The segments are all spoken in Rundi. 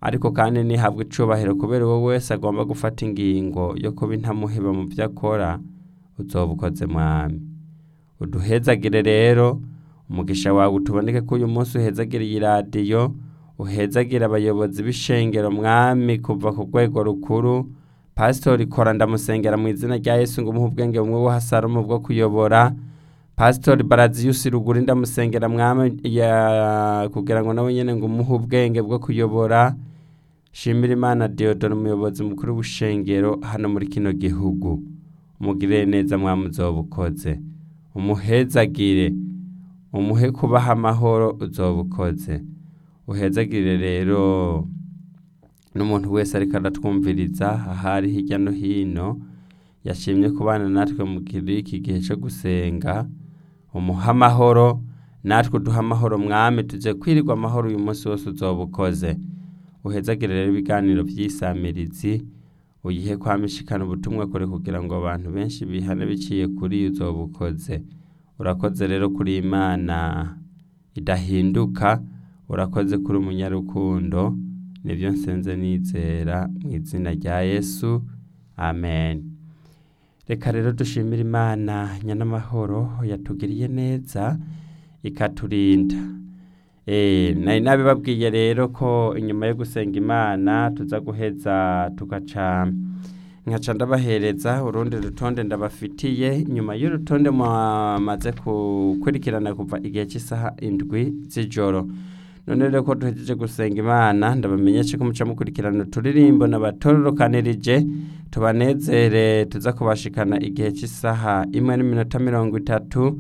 ariko kandi ntihabwe icubahiro kubera uwo wese agomba gufata ingingo yo kuba intamuheba mu byo akora uzoba ukoze mwami uduhezagire rero umugisha wawe utuboneke ko uyu munsi uhezagire iyi radiyo uhezagire abayobozi b'ishengero mwami kuva ku rwego rukuru pasitori kora ndamusengera mu izina rya yesu ngo umuhe ubwenge bumwe buhasarumu bwo kuyobora pasitori baraziyusi ruguru ndamusengera mwami ya kugira ngo nawe nyine ngo umuhe ubwenge bwo kuyobora shimira imana deodoro umuyobozi mukuru w'ubushengero hano muri kino gihugu umugirire neza mwami uzoba ukoze umuhezagire umuhe kubaha amahoro uzoba ukoze uhezagire rero n'umuntu wese ariko aratwumviriza ahari hirya no hino yashimye kubana natwe mu iki gihe cyo gusenga umuha amahoro natwe uduha amahoro mwami tujye kwirirwa amahoro uyu munsi wose uzoba ukoze uhezagire rero ibiganiro by'isamirizi uyihe kwamishikana ubutumwa kure kugira ngo abantu benshi bihane biciye kuri iyo uzoba ukoze urakoze rero kuri imana idahinduka urakoze kuri umunyarukundo nibyo nsenze nizera mu izina rya yesu amen reka rero dushimire imana nyanamahoro yatugiriye neza ikaturinda nari nabibabwiye rero ko inyuma yo gusenga imana tuza guheza tugaca nkaca ndabahereza urundi rutonde ndabafitiye inyuma y'urutonde mwamaze gukurikirana kuva igihe cy'isaha indwi z'ijoro none rero ko duhejeje gusenga imana ndabamenyeshe ko muca mukurikirana uturirimbo nabatororokanirije tubanezere tuza kubashikana igihe cy'isaha imwe n'iminota mirongo itatu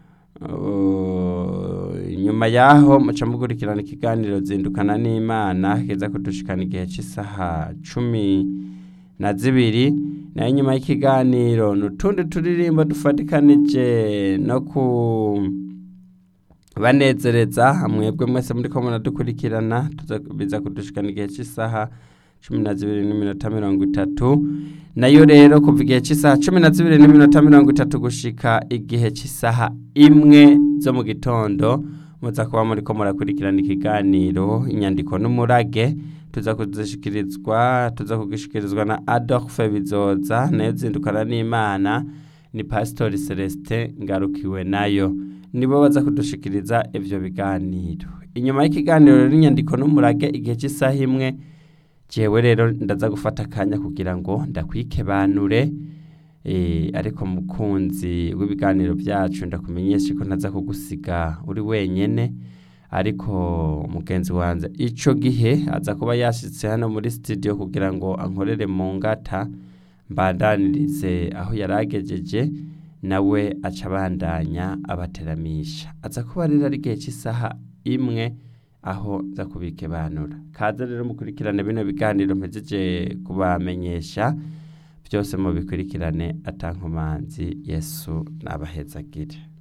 nyuma yaho muca mukurikirana ikiganiro zindukana n'imana kiza kudushikana igihe cy'isaha cumi na zibiri nayo nyuma y'ikiganiro ni utundi turirimbo dufatikanije no ku banezereza mwebwe mwese muri ko munadukurikirana biza kudushikana igihe cy'isaha cumi na zibiri n'iminota mirongo itatu nayo rero kuva igihe cy'isaha cumi na zibiri n'iminota mirongo itatu gushika igihe cy'isaha imwe zo mu gitondo muza kuba muri ko murakurikirana ikiganiro inyandiko n'umurage tuza kuzishikirizwa tuza kugishikirizwa na adolphe bizoza nayo zindukana n'imana ni pasitori celestin ngarukiwe nayo nibo baza kudushikiriza ibyo biganiro inyuma y'ikiganiro rero inyandiko n'umurage igihe cy'isaha imwe jewe rero ndaza gufata akanya kugira ngo ndakwikebanure ariko mukunzi w'ibiganiro byacu ndakumenyesha ko ntaza kugusiga uri wenyine ariko mugenzi wanjye icyo gihe aza kuba yashyitse hano muri sitidiyo kugira ngo ankorere mu ngata mbandanirize aho yari agejeje nawe aca abandanya abateramisha aza kuba rero ari igihe cy'isaha imwe aho nza kubikebanura kaze rero mukurikirane bino biganiro mpejeje kubamenyesha byose mubikurikirane atankomanzi yesu nabahezagire